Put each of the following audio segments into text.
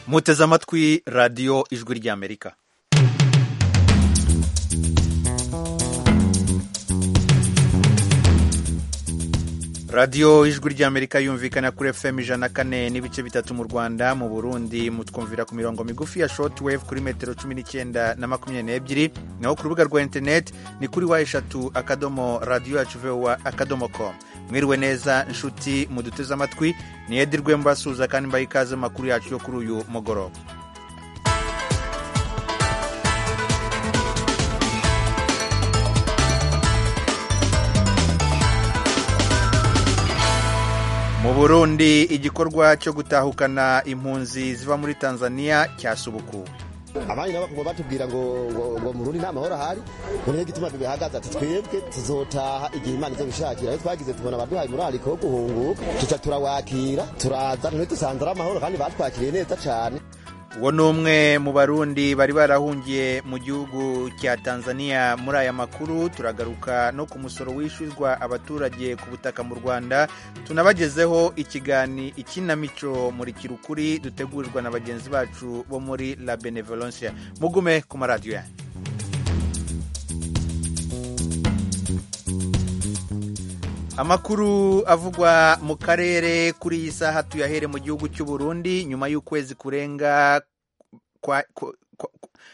muteze amatwi radiyo ijwi ry'amerika radiyo ijwi ry'amerika yumvikana kuri fm ijana kane n'ibice bitatu mu rwanda mu burundi mutwumvira ku mirongo migufi ya short wave kuri metero cumi n'icyenda na makumyabiri n'ebyiri naho ku rubuga rwa interineti ni kuri wa eshatu akadomo radiyo yacu vowa akadomo com mwiriwe neza inshuti muduteze amatwi ni edi rwembasuza kandi mbaye ikaze mu makuru yacu yo kuri uyu mugoroba mu burundi igikorwa cyo gutahukana impunzi ziva muri tanzania cyasubukuwe abandi nabo ngo batubwira ngo ngo ngo mu rundi nta mahoro ahari ngo niyo gituma bibihagaze ati twebwe tuzotaha igihe imana izo bishakira rero twagize tubona abaduhaye umurariko wo guhunguka tuca turawakira turaza none dusanze ari amahoro kandi batwakiriye neza cyane uwo ni umwe mu barundi bari barahungiye mu gihugu cya tanzania muri aya makuru turagaruka no ku musoro wishyuzwa abaturage ku butaka mu rwanda tunabagezeho ikigani ikinamico muri kirukuri dutegurirwa na bagenzi bacu bo muri la benevolencia mugume ku maradiyo yanyu amakuru avugwa mu karere kuri iyi saha tuyahere mu gihugu cy'u Burundi nyuma y'ukwezi kurenga kwa, kwa, kwa,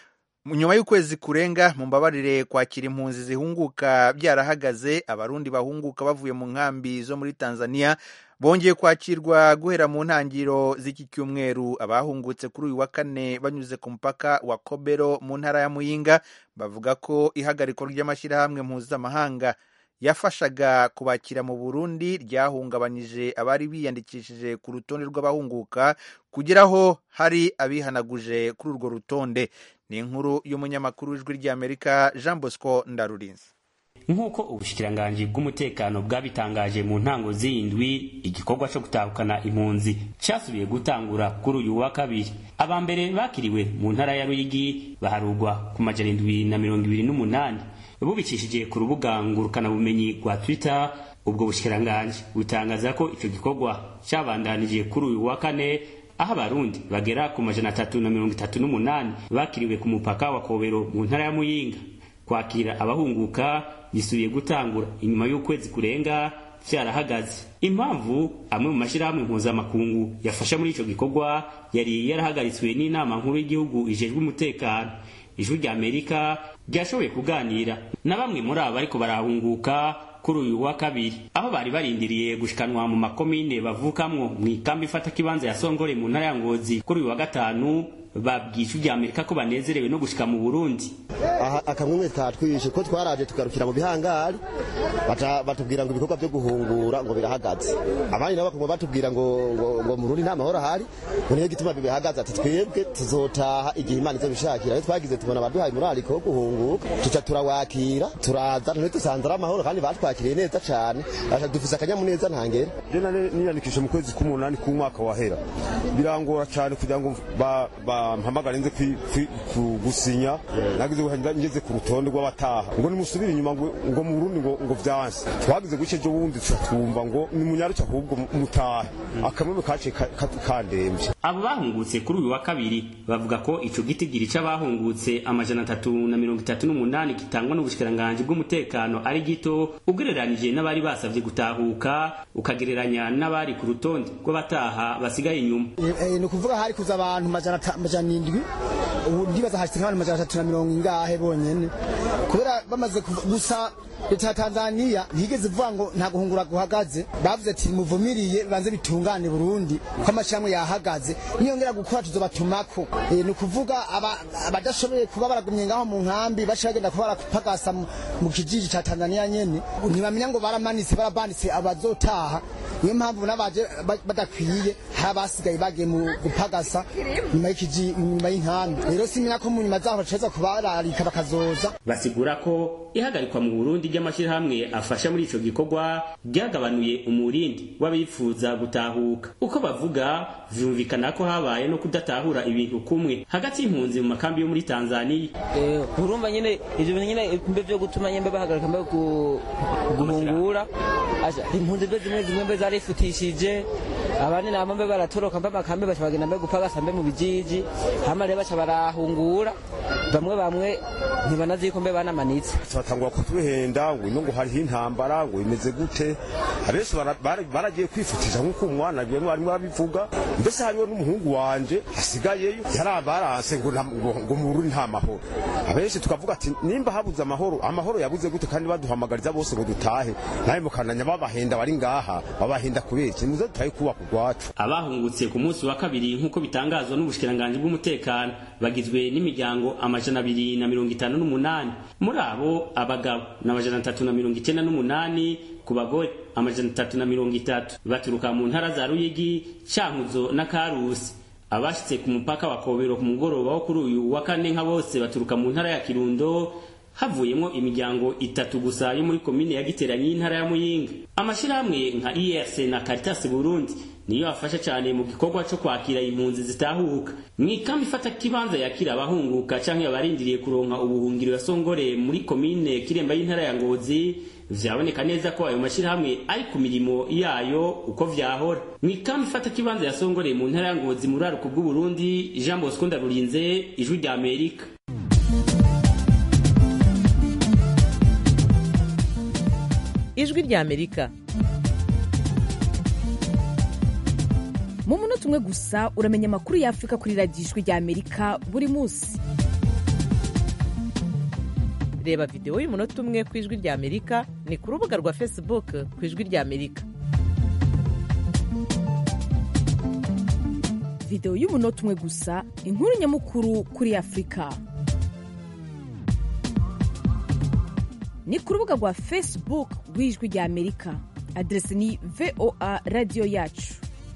nyuma y'ukwezi kurenga mu mbabarire kwakira impunzi zihunguka byarahagaze abarundi bahunguka bavuye mu nkambi zo muri tanzania bongeye kwakirwa guhera mu ntangiriro z'iki cyumweru abahungutse kuri uyu wa kane banyuze ku mupaka wa kobero mu ntara ya muyinga bavuga ko ihagarikwa ry'amashyirahamwe mpuzamahanga yafashaga kubakira mu burundi ryahungabanyije abari biyandikishije ku rutonde rw'abahunguka kugeraho hari abihanaguje kuri urwo rutonde ni inkuru y'umunyamakuru w'ijwi ry'amerika jean bosco ndarurinze nk'uko ubushikiranganji bw'umutekano bwabitangaje mu ntango z'indwi igikorwa cyo gutahukana impunzi cyasubiye gutangura kuri uyu wa kabiri aba mbere bakiriwe mu ntara ya ruyigi baharugwa ku majana indwi na mirongo ibiri n'umunani bubicishije ku rubuga ngurukanabumenyi rwa twitter ubwo bushikiranganji butangaza ko icyo gikorwa cyabandanije kuri uyu wa kane aho abarundi bagera ku majana atatu na mirongo itatu n'umunani bakiriwe ku mupaka wa kobero mu ntara ya muyinga kwakira abahunguka bisubiye gutangura inyuma y'ukwezi kurenga cyarahagaze impamvu amwe mu mashyirahamwe mpuzamakungu yafasha muri icyo gikorwa yari yarahagaritswe n'inama nkuru y'igihugu ijejwe umutekano ijwi rya amerika ryashoboye kuganira na bamwe muri abo ariko barahunguka kuri uyu wa kabiri aho bari barindiriye gushikanwa mu makomine bavukamwo mu ikambi ifata kibanza ya songore mu ntara ya ngozi kuri uyu wa gatanu babwisha ijwi amerika ko banezerewe no gushika mu burundi aha akamwe katwishe ko twaraje tugarukira mu bihangari batubwira ngo ibikorwa byo guhungura ngo birahagaze abandi nabo bakaguma batubwira ngo ngo, ngo mu rundi nta mahoro ahari ngo niyo gituma bibihagaze ati twebwe tuzotaha igihe imana izo bishakira rero twagize tubona abaduhaye umurariko wo guhunguka tuca turawakira turaza none dusanze ari amahoro kandi batwakiriye neza cyane dufise akanyamuneza ntangere je nane niyandikisha mu kwezi k'umunani k'umwaka wahera birangora cyane kugira ngo ba, ba mpamagara nze gusinya nagize ngeze ku rutonde rw'abataha ngo nimusubire inyuma ngo mu Burundi ngo ngo vyanse twagize guce ejo bundi twumva ngo ni munyaruke ahubwo mutahe akamwe kace kandemvye abo bahungutse kuri uyu wa kabiri bavuga ko ico gitigiri c'abahungutse amajana atatu na mirongo itatu n'umunani gitangwa n'ubushikiranganji bw'umutekano ari gito ugereranije n'abari basavye gutahuka ukagereranya n'abari ku rutonde rw'abataha basigaye inyuma ni ukuvuga hari kuza abantu majana indwi ubu ndibaza hashitse nk'abantu majana atatu na mirongo ingahe bonyene kubera bamaze gusa leta ya tanzaniya ntigeze ivuga ngo nta guhungura guhagaze bavuze ati muvumiriye bibanze bitungane burundi ko amashyirahamwe yahagaze niyongera gukora tuzobatumako e, ni ukuvuga abadashoboye kuba baragumye ngaho mu nkambi baca bagenda kuba barapagasa mu kijiji ca tanzaniya nyene ntibamenya ngo baramanitse barabanditse abazotaha niyo mpamvu n'abaje badakwiye hari abasigaye bagiye mu gupagasa nyuma y'ikiji nyuma y'inkambi rero simenya ko mu nyuma zaho baceza kubararika bakazoza basigura ko ihagarikwa mu Burundi ry'amashyirahamwe afasha muri ico gikorwa ryagabanuye umurindi w'abifuza gutahuka uko bavuga vyumvikana ko habaye no kudatahura ibintu kumwe hagati y'impunzi mu makambi yo muri Tanzania eh urumva nyene ivyo bintu nyene mbe vyo gutuma nyembe bahagarika mbe guhungura impunzi mbe zimwe zimwe mbe zarifutishije abandi nabo mbe baratoroka mbe amakambi baca bagenda mbe gupagasa mbe mu bijiji hama rero baca barahungura bamwe bamwe ntibanazi yuko mbe banamanitse batangura kutuhenda ngo ino ngo hariho intambara ngo imeze gute abenshi bara- bara- baragiye kwifutisha nk'uko umwana bimwe arimo abivuga mbese hariho n'umuhungu wanje asigayeyo yarabaranse ngo nta- ngo- ngo mu Burundi nta mahoro abenshi tukavuga ati nimba habuze amahoro amahoro yabuze gute kandi baduhamagariza bose ngo dutahe nawe mukananya babahenda bari ngaha babahenda kubera iki muze dutahe kubaka urwacu abahungutse ku munsi wa kabiri nk'uko bitangazwa n'ubushikiranganji bw'umutekano bagizwe n'imiryango amajana abiri na mirongo itanu n'umunani muri abo abagabo ni amajana atatu na mirongo icyenda n'umunani ku bagore amajana atatu na mirongo itatu baturuka mu ntara za ruyigi cankuzo na karusi abashitse ku mupaka wa kobero ku mugoroba wo kuri uyu wa kane nka bose baturuka mu ntara ya kirundo havuyemo imiryango itatu gusa yo muri komine ya giteranyi y'intara ya muyinga amashyirahamwe nka irc na caritas burundi niyo afasha cyane mu gikorwa cyo kwakira impunzi zitahuka mu ikambi ifata kibanza yakira abahunguka canke abarindiriye kuronka ubuhungiro ya songore muri komine kiremba y'intara ya ngozi vyaboneka neza ko ayo mashyirahamwe ari ku mirimo yayo uko vyahora mu ikambi ifata kibanza ya songore mu ntara ya ngozi muri aruku bw'uburundi jean bosco ndarurinze ijwi rya amerika ijwi rya amerika mu munota umwe gusa uramenya amakuru ya afurika kuri radiyo ijwi rya amerika buri munsi reba videwo y'umunota umwe ku ijwi rya amerika ni ku rubuga rwa facebook ku ijwi rya amerika videwo y'umunota umwe gusa inkuru nyamukuru kuri afurika ni ku rubuga rwa facebook rw'ijwi rya amerika aderesi ni voa radiyo yacu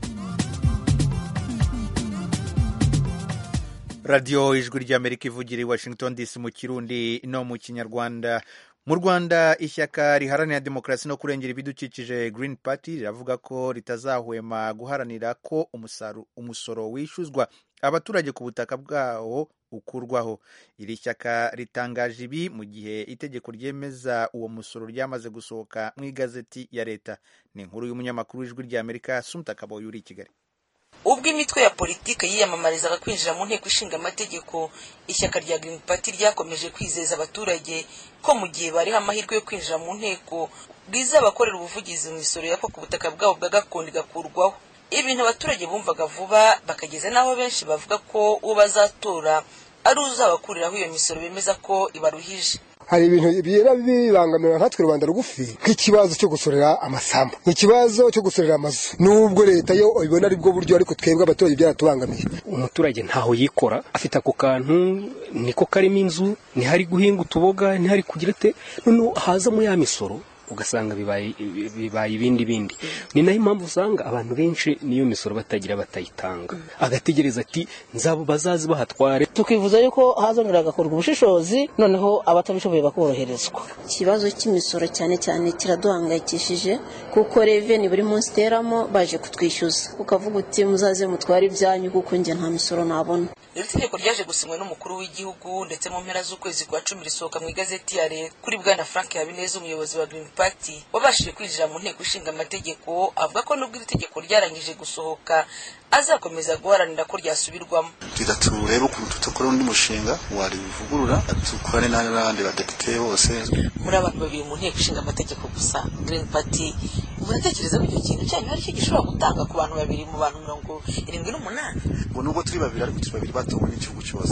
radiyo ijwi ry'amerika ivugira i washington dc mu kirundi no mu kinyarwanda mu rwanda ishyaka riharanira demokarasi no kurengera ibidukikije green party riravuga ko ritazahwema guharanira ko umusaru- umusoro wishyuzwa abaturage ku butaka bwawo ukurwaho iri shyaka ritangaje ibi mu gihe itegeko ryemeza uwo musoro ryamaze gusohoka mu igazeti ya leta ni inkuru y'umunyamakuru w'ijwi ry'amerika sumta kaboyi uri i kigali ubwo imitwe ya politiki yiyamamarizaga kwinjira mu nteko ishinga amategeko ishyaka rya green party ryakomeje kwizeza abaturage ko mu gihe bariho amahirwe yo kwinjira mu nteko bwizabakorera ubuvugizi mu misoro yakwa ku butaka bwabo bwa gakondo igakurwaho ibintu abaturage bumvaga vuba bakageza n'aho benshi bavuga ko uwo bazatora ari uzabakuriraho iyo misoro bemeza ko ibaruhije hari ibintu bigenda bibangamira nkatwe rubanda rugufi nk'ikibazo cyo gusorera amasambu nk'ikibazo cyo gusorera amazu nubwo leta yo ibona ari bwo buryo ariko twebwe abaturage byaratubangamiye umuturage ntaho yikora afite ako kantu niko karimo inzu ntihari guhinga utuboga ntihari kugira ate noneho hazamo ya misoro ugasanga bibaye bibaye ibindi bindi ni nayo impamvu usanga abantu benshi niyo misoro batagira batayitanga agategereza ati nzabo bazazi bahatware tukifuza yuko hazongera hagakorwa ubushishozi noneho abatabishoboye bakoroherezwa ikibazo cy'imisoro cyane cyane kiraduhangayikishije kuko reveni buri munsi iteramo baje kutwishyuza ukavuga uti muzaze mutware ibyanyu kuko njye nta misoro nabona iri tegeko ryaje gusinywa n'umukuru w'igihugu ndetse mu mpera z'ukwezi kwa cumi risohoka mu igazeti ya leta kuri bwana frank habineza umuyobozi wa green party wabashije kwinjira mu nteko ishinga amategeko avuga ko nubwo iri tegeko ryarangije gusohoka azakomeza guharanira ko ryasubirwamo tugira turebe ukuntu tudakora undi mushinga warivugurura dukorane n'abandi badepite bose muri abantu babiri mu nteko ishinga amategeko gusa green party muratekereza ko icyo kintu cyanyu hari cyo gishobora gutanga ku bantu babiri mu bantu mirongo irindwi n'umunani ngo nubwo turi babiri ariko turi babiri batowe n'igihugu cyose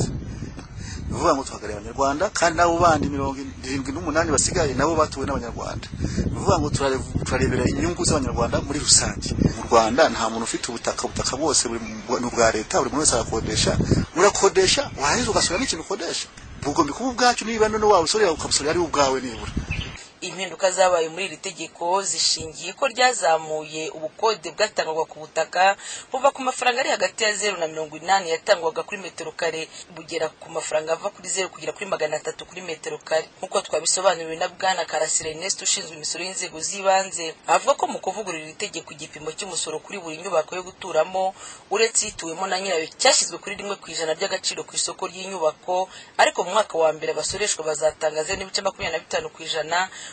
ni ukuvuga ngo tuhagarariye abanyarwanda kandi n'abo bandi mirongo irindwi n'umunani basigaye nabo batowe n'abanyarwanda ni ukuvuga ngo turare- turarebera inyungu z'abanyarwanda muri rusange mu rwanda nta muntu ufite ubutaka ubutaka bwose buri mu- ni ubwa leta buri muntu wese arakodesha urakodesha warangiza ugasura n'ikintu ukodesha bugomba kuba ubwacu niba none waba usorera ukabusorera ari ubwawe nibura impinduka zabaye muri iri tegeko zishingiye ko ryazamuye ubukode bwatangwaga ku butaka buva ku mafaranga ari hagati ya zeru na mirongo inani yatangwaga kuri metero kare bugera ku mafaranga ava kuri zeru kugera kuri magana atatu kuri metero kare nk'uko twabisobanuriwe na bwana karasira ernest ushinzwe imisoro y'inzego z'ibanze avuga ko mu kuvugurura iri tegeko igipimo cy'umusoro kuri buri nyubako yo guturamo uretse ituwemo na nyirayo cyashyizwe kuri rimwe ku ijana ry'agaciro ku isoko ry'inyubako ariko mu mwaka wa mbere abasoreshwa bazatanga zeru n'ibice makumyabiri na bitanu ku ijana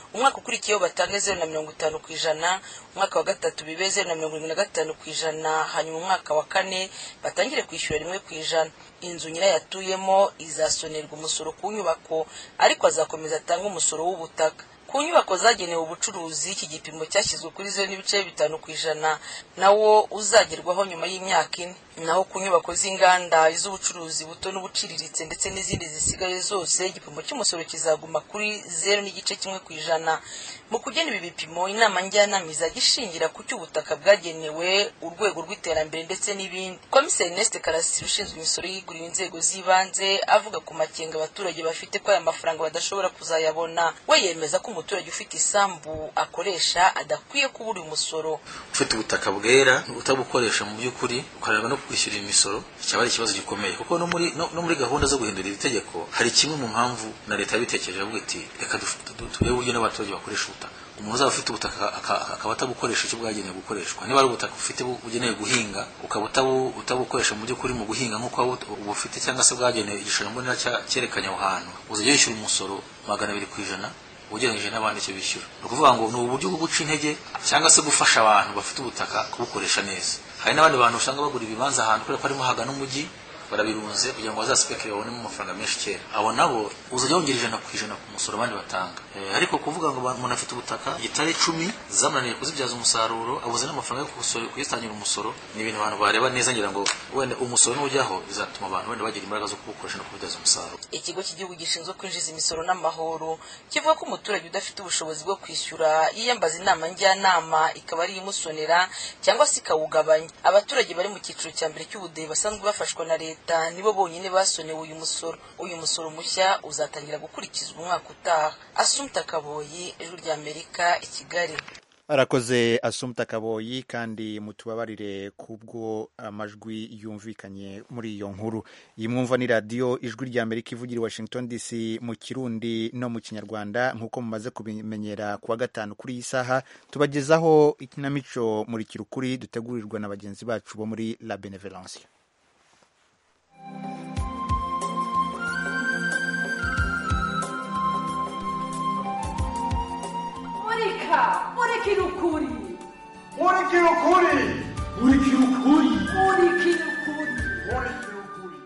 umwaka ukurikiyeho batange zeru na mirongo itanu ku ijana umwaka wa gatatu bibe zeru na mirongo irindwi na gatanu ku ijana hanyuma umwaka wa kane batangire kwishyura rimwe ku ijana inzu nyirayo atuyemo izasonerwa umusoro ku nyubako ariko azakomeza atange umusoro w'ubutaka ku nyubako zagenewe ubucuruzi iki gipimo cyashyizwe kuri zeru n'ibice bitanu ku ijana nawo uzagerwaho nyuma y'imyaka ine naho ku nyubako z'inganda iz'ubucuruzi buto n'ubuciriritse ndetse n'izindi zisigaye zose igipimo cy'umusoro kizaguma kuri zeru n'igice kimwe ku ijana mu kugena ibi bipimo inama njyanama izajya ishingira ku cy'ubutaka bwagenewe urwego rw'iterambere ndetse n'ibindi komiseri neste karasisi ushinzwe imisoro yiguriwe inzego z'ibanze avuga ku makenga abaturage bafite ko aya mafaranga badashobora kuzayabona we yemeza ko umuturage ufite isambu akoresha adakwiye kubura umusoro ufite ubutaka bwera utabukoresha mu by'ukuri ukareba no kwishyura imisoro cyaba ari ikibazo gikomeye kuko no muri no, no muri gahunda zo guhindura iri tegeko hari kimwe mu mpamvu na leta yabitekereje avuga iti reka turebe uburyo n'abaturage bakoresha ubutaka umuntu uzaba ufite ubutaka akaba atabukoresha icyo bwagenewe gukoreshwa niba ari ubutaka ufite bugenewe guhinga ukaba utabukoresha mu by'ukuri mu guhinga nk'uko ubufite cyangwa se bwagenewe igishushanyo mbonera cyerekanye aho hantu uzajya wishyura umusoro magana abiri ku ijana ugereranyije n'abandi icyo bishyura ni ukuvuga ngo ni uburyo bwo guca intege cyangwa se gufasha abantu bafite ubutaka kubukoresha neza hari n'abandi bantu usanga bagura ibibanza ahantu kubera ko harimo hagana umujyi barabirunze kugira ngo bazaspekere babonemo amafaranga menshi kera abo nabo uzajya wongera ijana ku ijana ku musoro abandi batanga ariko kuvuga ngo umuntu afite ubutaka gitare icumi zamunaniye kuzibyaza umusaruro abuze n'amafaranga yo kuyitangira umusoro ni ibintu abantu bareba neza ngira ngo wenda umusoro nujyaho bizatuma abantu wenda bagira imbaraga zo kuwukoresha no kubibyaza umusaruro ikigo cy'igihugu gishinzwe kwinjiza imisoro n'amahoro kivuga ko umuturage udafite ubushobozi bwo kwishyura yiyambaza inama njyanama ikaba ari imusonera cyangwa se ikawugabanya abaturage bari mu cyiciro cya mbere cy'ubudehe basanzwe bafashwa na leta leta nibo bonyine basonewe uyu musoro uyu musoro mushya uzatangira gukurikizwa umwaka utaha asumta kaboyi ijwi ry'amerika i kigali arakoze asumta kaboyi kandi mutubabarire kubwo amajwi yumvikanye muri iyo nkuru iyi mwumva ni radiyo ijwi ry'amerika ivugira i washington dc mu kirundi no mu kinyarwanda nk'uko mumaze kubimenyera kuwa gatanu kuri iyi saha tubagezaho ikinamico muri kirukuri dutegurirwa na bagenzi bacu bo muri la benevolence murika murikira ukuri murikira ukuri murikira ukuri murikira ukuri murikira ukuri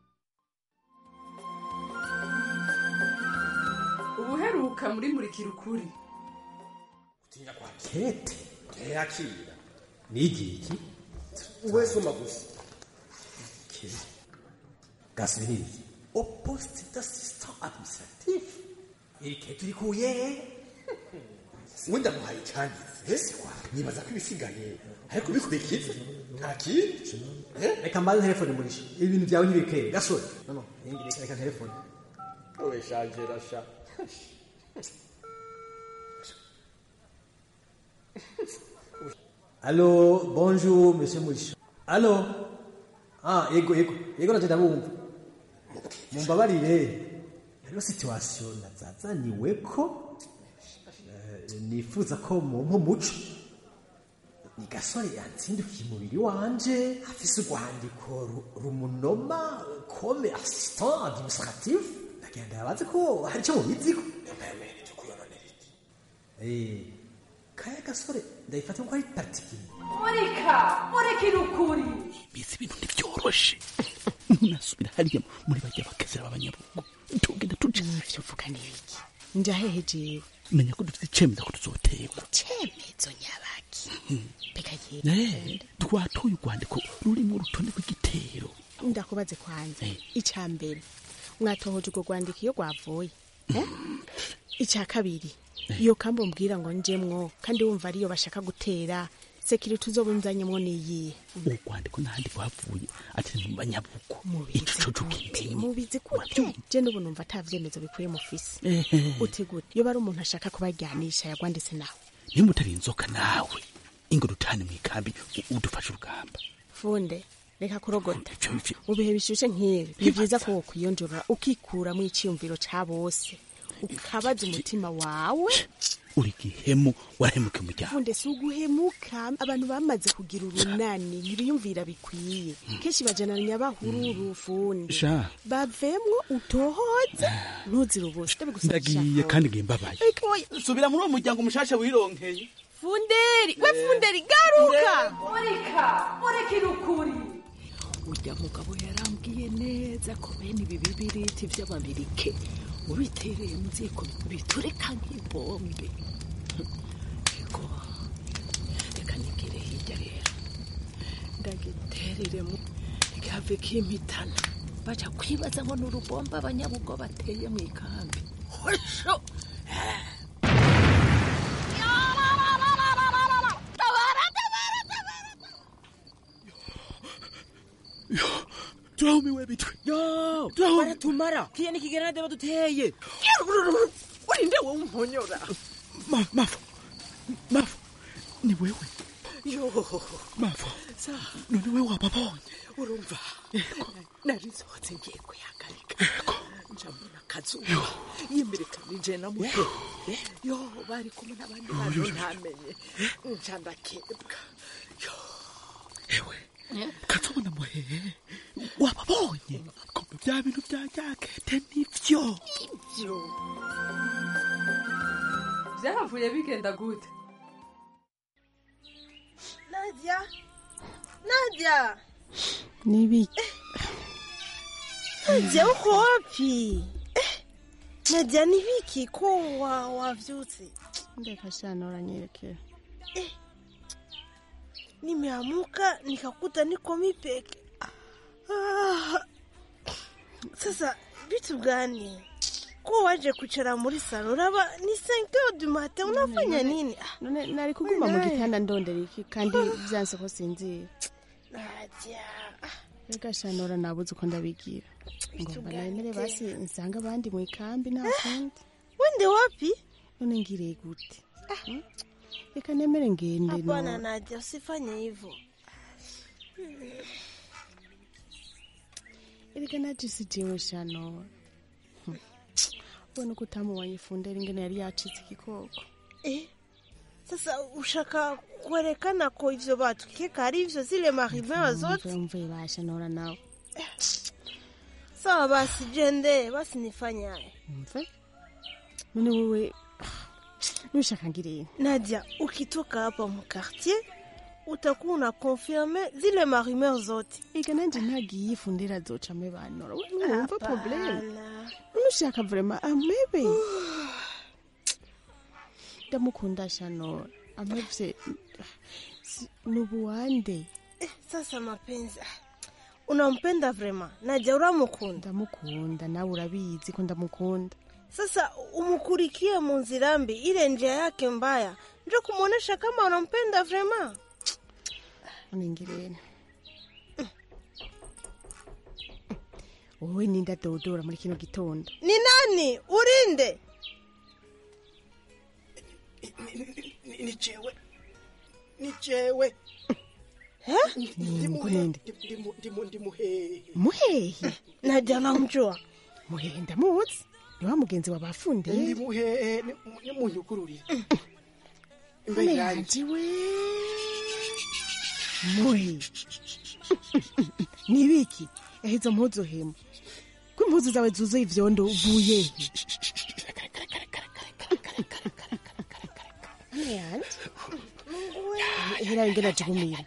ubuheruka muri murikira ukuri utinya kwa kete ntiyakira nigiye iki we soma gusa gasubiri au poste d'assistant administratif iri kete urikuye wenda muhaye icyangize nibaza ko ibisigaye ariko bikurikiza nta kindi reka mbaze telefone murisha ibintu byawe ntibikere gasore no no reka reka telefone wowe shanjera sha Allô, bonjour, monsieur Murisha. Allô? Ah, yego, yego, yego nanje ndabumva. Mumbabarire. Rero situation nazazaniwe ko eh, nifuza ko mumpa umuco. Ni gasore yatsindukiye umubiri wanje afise urwandiko ru- rumunoma comme assistant administratif. Ndagenda yabaze ko hari icyo mubiziko. Eh, kaya gasore ndayifata ko ari particulier. murika murikira ukuri bizi ibintu ntibyoroshe ntunasubira hariya muri bajya bakazira b'abanyabugu tugenda tuja ivyo uvuga n'ibiki njahehe jewe menya ko dufite icemeza ko tuzoterwa cemezo nyabaki mbega Eh, twatoye urwandiko rurimo urutonde rw'igitero ndakubaze kwanza icya mbere mwatohoje urwo rwandiko iyo rwavuye eh? icya kabiri iyo kambo mbwira ngo njemwo kandi wumva ariyo bashaka gutera sekiriti uzobunzanyemo niyihe urwandiko n'ahandi rwavuye ati ni mu banyabugu ico coco kitini mubizi gute je n'ubu numva ata vyemezo bikwiye mufise Ehe. ute gute iyo bari umuntu ashaka kubajyanisha yagwanditse nawe niba utari inzoka nawe ingo dutane mu ikambi u- udufashe urugamba funde reka kurogota Ivyo bivyo- mu bihe bishushe nk'ibi ni byiza ko wokwiyonjora ukikuramwo iciyumviro ca bose ukabaza umutima wawe uri gihemu warahemuka umuryango funde si uguhemuka abantu bamaze kugira urunani ntibiyumvira bikwiye kenshi bajananya bahururu funde sha bavemwo utohoze ntuzire ubusa ndabigusaba ndagiye kandi ngiye mbabaye subira muri uwo muryango mushasha wironkeye funderi we funderi garuka murika murikira ukuri urya mugabo yarambwiye neza ko bene ibi bibiriti by'ababirike ubitereye mu ziko biturika nk'ibombe yego reka nigire hirya rero ndagiterere mu gihave kimpitana baja kwibaza ngo ni urubomba abanyabugo bateye mu ikambi hosho turahumiwe bitwe yo baratumara kiya nikigeranade baduteye urinde wowe umponyora mafu mafu ni wewe yo mafu sa none we wababonye urumva nari nsohotse ngiye kuyagarika njambona akazuba yimerekanije na muto yo bari kumwe n'abandi bantu ntamenye nca ndakebwa ewe katubona muhehe wababonye kumbe bya bintu bya jakete nivyo ivyo byahavuye bigenda gute Nadia Nadia nibiki Nadia uko wapi Eh, Nadia ni viki ko wa wavyutse ndeka shana uranyelekea Eh, nimeamuka nikakuta niko mipeke ah, sasa vitu gani ko waje kuchara muri salo raba ni 5 heures du matin unafanya nini Ah, none nari kuguma mu gitanda ndondera iki kandi vyanse ko sinzira Nadia reka shanora nabuze uko ndabigira ngomba nemere basi nsanga abandi mu ikambi nta kundi wende wapi none ngiriye gute Hmm? reka nemere ngende hapana no Nadia usifanye hivyo reka naje si jewe shanora Hmm. ubona uko utamubonye fundera ingene yari yacitse igikoko eh sasa ushaka kuonekana ko hivyo watu kika ari hivyo zile marivin zote mve basha nora nawe sawa basi jende basi nifanye haya mve none wewe nushaka ngirene Nadia ukitoka hapa mkartier utakuwa una confirme zile marumeur zote ega nanje ntagiye fundera azoca amebanora we numva Hapana. probleme nushaka vrema amebe ndamukunda shanora amevye si- nubuwande eh, sasa mapenzi ah, unampenda vrema Nadia uramukunda ndamukunda nawe urabizi ko ndamukunda sasa umukurikie mu nzira mbi ile njia yake mbaya ndio kumwonyesha kama unampenda vrema none ngirene wowe ninda dodora muri kino gitondo ni nani urinde ni jewe ni jewe Ngo ninde ndimuhehe muhehe Nadia namjua muhehe ndamuzi ni wa mugenzi wa bafunde ndimuhehe nimunyugururire imbere None yanjye yanje we muhe ni ibiki ehe izo mpuzu hemu ko impuzu zawe zuzuye ivyondo uvuye he None yanje hera ingene ajugumira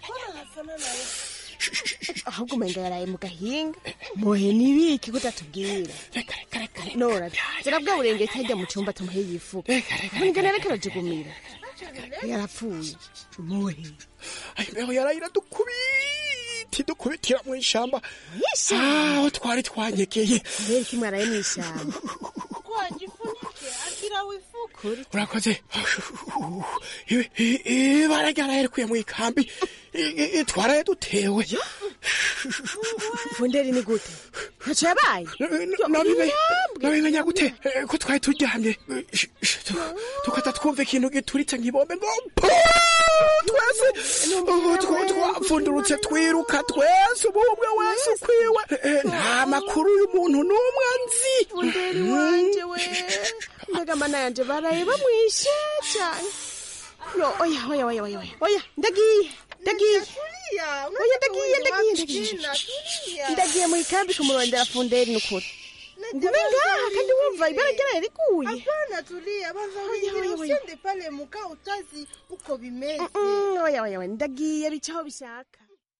ahubwo umenga yaraye mu gahinga muhe ni ibiki kutatubwira nora zirabwa burengeti hajya mu cyumba tumuhe yifuka ingene ariko arajugumira yarapfuye muhe imbeho yarayira dukubiti dukubitira mu ishamba Mw'ishamba? aho twari twanyegeye kubera iki mwaraye mu ishyamba kwajifunike akira wifuka urakoze Ibi- i- ibara ryarayarikuye mu ikambi I- i- i- twaraye dutewe funderi ni gute ntacyo yabaye nabimenya gute Eh, ko twari turyamye Eh, sh- sh- tu- tukata twumva ikintu gituritse nk'ibombe ngo pu! twese Oh, twa- twapfundurutse twiruka twese ubu umwe wese ukwiwe Eh, nta makuru y'umuntu n'umwe nzi funderi wanje we mbega mana yanje baraye bamwishe cyane yo oya oya oya oya oya oya ndagiye ndagiye oya ndagiye ndagiye ndagiye ndagiye mu ikambi kumurondera funderi nukuri ngume ngaha kandi wumva ibara ryaraye riguye Hapana, tulia baza Oya, uingie, oya, oya. usiende pale mkaa utazi uko bimeze. Mm, oya oya oya ndagiye bicaho bishaka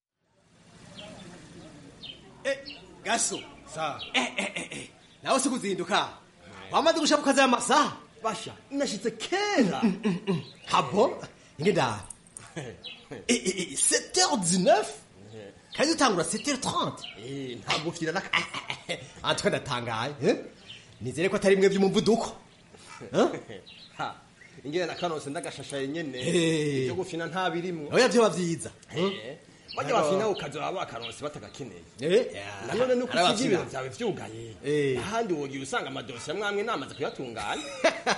gaso sa eh eh eh eh nawe si kuzinduka wamaze gushaka ukaza aya masaha basha nashitse kera habo ngenda 7h19 kandi utangura 7h30 eh ntabwo ufite na antwe ndatangaye eh nizere ko atari mwe by'umuvuduko ha ingene na kanose ndagashashaye nyene Eh. ibyo gufina nta birimwo oya byo bavyiza bajya bafina ukaza bakaronse batagakeneye Eh, nanone nuko hari usiga ibiro abafina. vyawe vyugaye Eh. ahandi wogira usanga amadosiye amwe amwe namaze kuyatunganya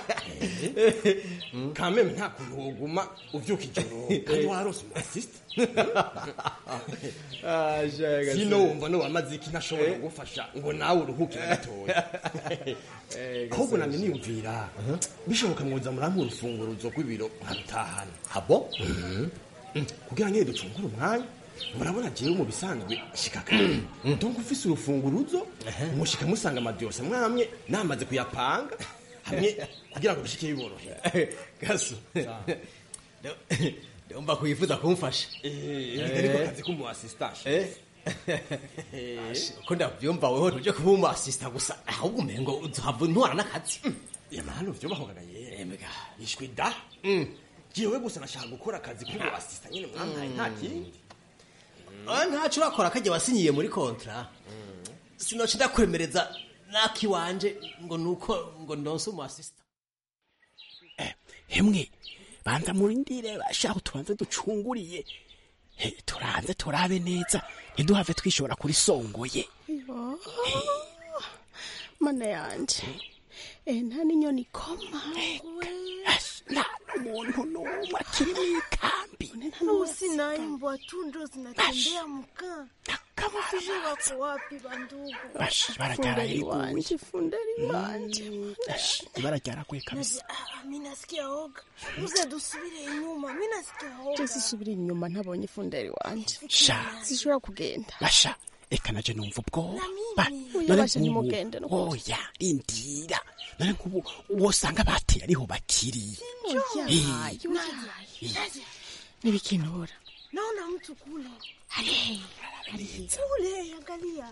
kameme nta kuntu woguma uvyuka ijoro kandi warose umu asisita sino wumva no wamaze iki ntashobora kugufasha ngo nawe uruhukire gatoya ahubwo namye niyumvira bishoboka mwoza murampa urufunguruzo rw'ibiro nkarutahana habo kugira ngo ducungure umwanya murabona jewe mu bisanzwe shika kare donc ufise urufunguruzo mushika musanga amadyose mwamwe namaze kuyapanga hamwe kugira ngo bishike biborohera gaso ndumva kwifuza kumfasha ariko kazi k'umu assistant ko ndabyumva weho tuje kuba umu assistant gusa ahubwo umengo uzohava ntwara n'akazi yamahano vyobahogaga yemega ishwi da jewe gusa nashaka gukora akazi k'umu assistant nyene mwampaye nta kindi Ah, ntaco urakora kajya wasinyiye muri kontra sinoca ndakwemereza nakiwanje ngo nuko ngo ndonse umu assistant hemwe banza murindire bashaho tubanze ducunguriye He, turanze turabe neza ntiduhave twishobora kuri songoye mana yanje eh nta n'inyoni ikoma nta umuntu n'umwe akiri mu ikambi Nusi na imbwa tu ndo zinatembea mkaa. Kama sijui wako wapi bandugu. Ash, barajyaraye wanje, fundari wanje ibara ryaraguye kabisa Ah, mimi nasikia oga. Muze dusubire inyuma. Mimi nasikia oga. je sisubira inyuma ntabonye ifunderi wanje Sha. sishobora kugenda basha reka naje numva ubwoba Oya, None basha nk'ubu- nimugende no kuza. oya rindira none nk'ubu wosanga bateye ariho bakiri Oya, Eh. oya. nibikinura Naona mtu kule. Ari. Kule, angalia.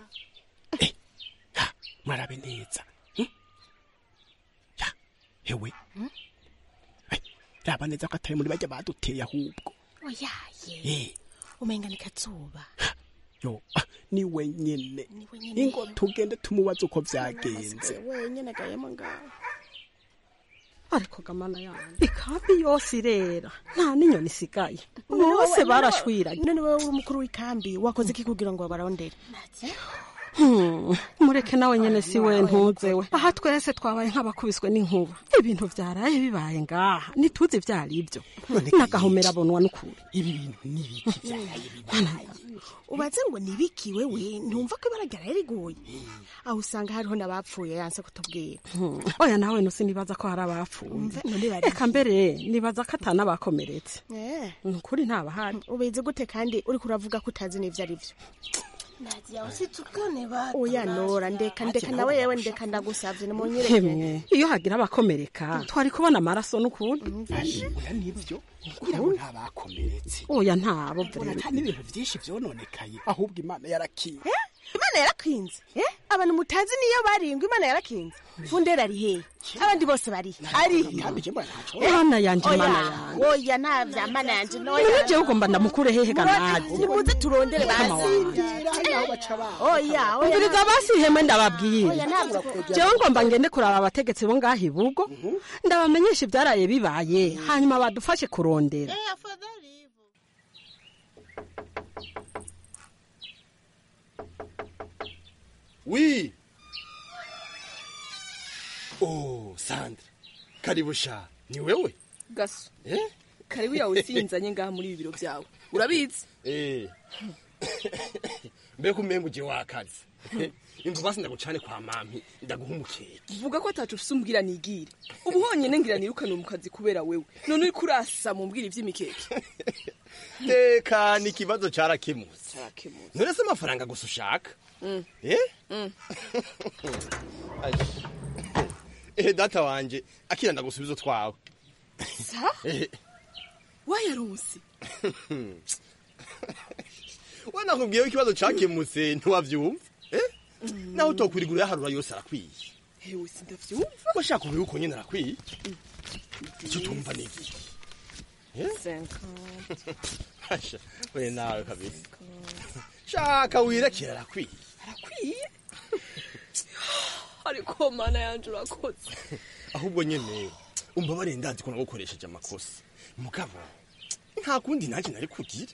mwarabe neza Hmm? Ya, hewe Eh, raba neza ko atari muri bajya baduteye ahubwo oyaye Eh, umenga ni kazuba yo ah, ni wenyene wenyene. ingo tugende tumubaze uko vyagenze wenyene gayemo ngaho ariko gamana yanjye ikambi yose irera nta n'inyoni isigaye bose barashwiranye none wowe uri umukuru w'ikambi wakoze iki kugira ngo babarondere Hmm, mureke nawe nyene si we ntuze we aha twese twabaye nk'abakubiswe n'inkuba ibintu vyaraye bibaye ngaha ntituzi ivyo ari vyo n'agahomera abonwa n'ukuri ibi bintu ni ibiki vyaraye bibaye ubaze ngo nibiki wewe ntumva ko ibara ryaraye riguye aho usanga hariho n'abapfuye yanse kutubwira Hmm, oya nawe nusi nibaza ko hari abapfuye none bari reka mbere nibaza ko atanabakomeretse Eh, nukuri ntabahari ubizi gute kandi uriko uravuga ko utazi n'ivyo ari vyo Nadia, usitukane batu. oya nora ndeka ndeka nawe yewe ndeka ndagusavye nimunyereke hemwe iyo hagira abakomereka twari kubona amaraso n'ukuri oya nivyo kugira ngo ntabakomeretse oya ntabo Mbona nta n'ibintu vyinshi vyononekaye ahubwo imana yarakiye imana yarakinze eh? abantu mutazi niyo baringwa imana yarakinze fundera ari hehe abandi bose bari ari mana yanje Oya, mana yanje oya nta vya mana yanje none jewe ugomba ndamukure hehe ganaje nimuze turondere Mukama basi oya oya umviriza basi ihemwe ndababwira Oya, ntabwo jewe ngomba ngende kuraba abategetsi bo ngaho ibugo ndabamenyesha ivyaraye bibaye hanyuma badufashe kurondera wi oh sandra karibu sha ni wewe gaso eh karibu yawe usinzanye ngaha muri ibi biro byawe urabizi eh mbega umenga uje wakaze inzu basi ndagucane kwa mami ndaguha umukeke vuga ko atacu ufise umbwira nigire ubu honyene ngira nirukane mu kazi kubera wewe none uriko urasa mumbwira ivy'imikeke tekana ikibazo carakemutse carakemutse none se amafaranga gusa ushaka Mm. eh Mm. Aje. eh data wanje akira ndagusubiza twawe sa Eh, wayaronse we nakubwiye ko ikibazo cakemutse ntiwavyumva eh naho utokwirigura yaharura yose arakwiye hewe sindavyumva washaka ubihe uko nyene arakwiye icyo utumva ni iki Hasha, we nawe kabisa shaka wirekera arakwiye arakwiye ariko mana yanje urakoze ahubwo nyene umva barendazi ko nagukoresheje amakosa mugabo nta kundi nanjye nari kugira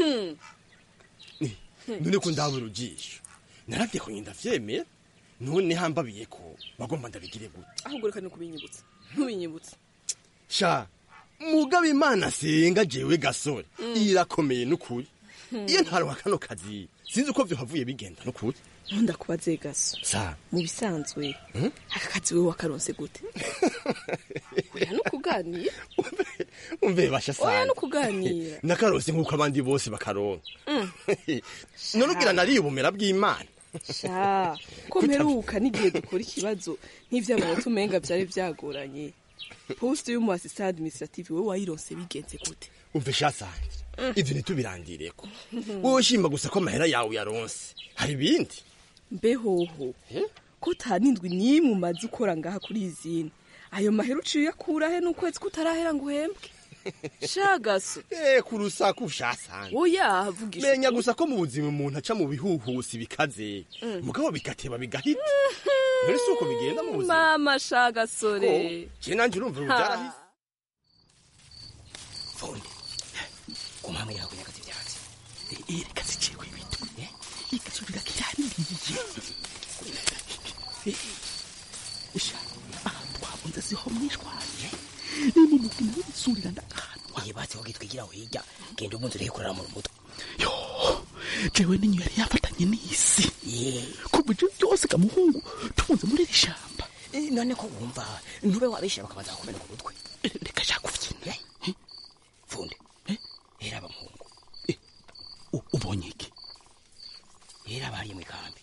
Hmm. none ko ndabura ujisho narabwiye ko nyenda vyemera none hambabiye ko bagomba ndabigire gute ahubwo reka nukubinyibutsa ntubinyibutsa sha mugabo imana senga jewe gasore Mm. irakomeye n'ukuri Hmm. iyo ntaronka kano kazi sinzi uko vyohavuye bigenda n'ukuri ntundakubaze gaso sa mu bisanzwe Hmm? aka kazi wewe wakaronse gute oya no kuganira umve basha oya sana no kuganira nakarose nk'uko abandi bose bakaronka Mm. none ugira nariye ubumera bw'imana sha ko mperuka n'igihe dukora ikibazo nk'ivy'amanota umenga vyari vyagoranye poste y'umu assistant administrative wewe wayironse bigenze gute umve sha sanje ivyo ntitubirandireko wowe ushima gusa ko amahera yawe yaronse hari ibindi mbehoho ko tanindwi n'imwe umaze ukora ngaha kuri izini ayo mahera uciye uyakura he n'ukwezi kutarahera ngo uhembwe shagaso eh ku rusaku sha sanje oya vugisha menya gusa ko mu buzima umuntu aca mu bihuhusi bikaze Mm. mugabo bigateba bigahita none si uko bigenda mu buzima mama shagasore je nanje urumva ubu Ha. byarahise kumamwe yawe nyagazi ivyatsi reka zicirwe ibintu igasubira kiraririye sha aha twabunze siho mwishwanye ni mu mukino w'isurira ndagahanwa iyi batsi ko gitwigira hirya genda umunsi urekurara mu mutwe jewe ninyo yari yafatanye n'isi kuva ivyo byose gamuhungu tubunze muri iri shamba none ko wumva ntube wabishira bakabanza kumena ku mutwe reka shakuvyina funde era abamuhungu ubonye iki era abariye mu ikambi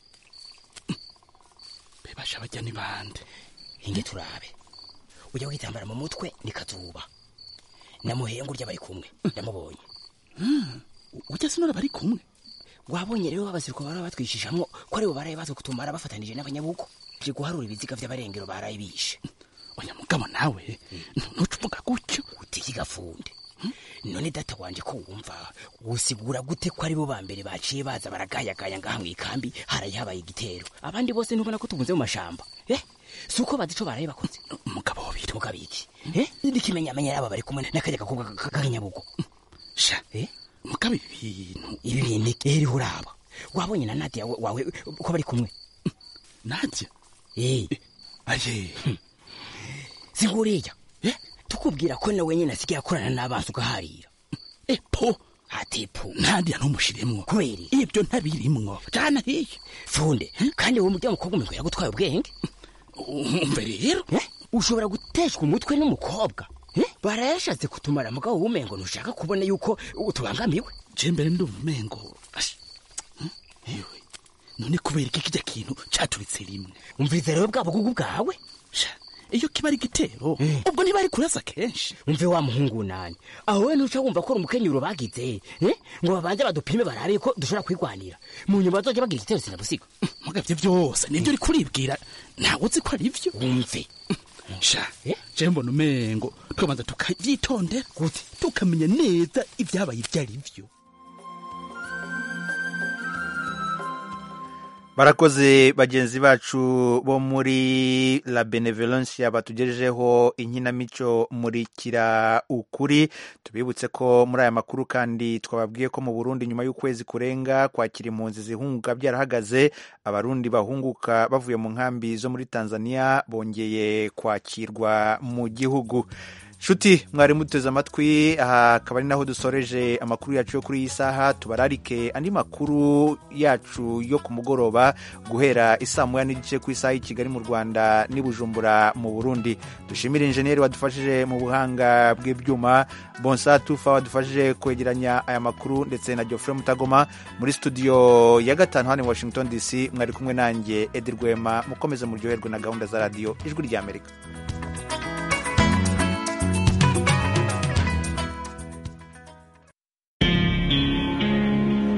bebasha bajya ni bande inge turabe ujya witambara mu mutwe ni kazuba namuhengu urya bari kumwe ndamubonye ujya sinora bari kumwe wabonye rero abasiriko bara batwishishamwo ko aribo baraye baza kutumara bafatanije n'abanyabuko biri guharura ibiziga vy'abarengero baraye bishe oya mugabo nawe ntuca uvuga gutyo utiki gafunde none data wanje ko wumva usigura gute ko aribo ba mbere baciye baza baragayagaya ngaha mu ikambi haraye habaye igitero abandi bose ntubona ko tubunze mu mashamba eh si uko bazi ico baraye bakoze umugabo wabiri umugabo iki eh n'ikimenyamenya yaba bari kumwe n'akajya gakobwa k'akanyabugo sha eh mugabo ibi bintu ibi bintu iriho uraba wabonye na nadia we- wawe ko bari kumwe nadia eh aye siguriya eh tukubwira ko nawe nyine asigaye akorana n'abantu ugaharira epo ati po nadia ntumushiremwo kubera ibyo ntabirimwo jana hiye funde kandi wowe murya mukobwa umenya yagutwaye ubwenge umve rero ushobora guteshwa umutwe n'umukobwa eh? barayashatse kutumara mugabo wumengo ntushaka kubona yuko tubangamiwe je mbere ndumva umengo ashi, hmm? ewe none kubera iki kijya kintu caturitse rimwe umviriza rero bwa bugugu bwawe sha iyo kiba ari igitero ubwo ntibari kurasa kenshi umve wa muhungu nani aho we ntuca wumva ko uri umukenyuro bagize eh? ngo babanze badupime barabe ko dushobora kwigwanira mu nyuma bazoja bagira igitero sinabusiga mugavye vyose nivyo uri kuribwira ntawe uzi ko ari vyo wumve sha je mbona umengo twabanza tukavyitondera gute tukamenya neza ivyabaye ivyo ari vyo barakoze bagenzi bacu bo muri la benevolencia batugejejeho inkinamico murikira ukuri tubibutse ko muri aya makuru kandi twababwiye ko mu burundi nyuma y'ukwezi kurenga kwakira impunzi zihunguka byarahagaze abarundi bahunguka bavuye mu nkambi zo muri tanzania bongeye kwakirwa mu gihugu nshuti mwari muteze amatwi aha akaba ari naho dusoreje amakuru yacu yo kuri iyi saha tubararike andi makuru yacu yo ku mugoroba guhera isaa moya n'igice ku isaha y'i kigali mu rwanda n'i bujumbura mu burundi dushimire injeniyeri wadufashije mu buhanga bw'ibyuma bonsa tufa wadufashije kwegeranya aya makuru ndetse na geoffrey mutagoma muri studio ya gatanu hano i washington dc mwari kumwe nanjye edi rwema mukomeze muryoherwe na gahunda za radiyo ijwi ry'amerika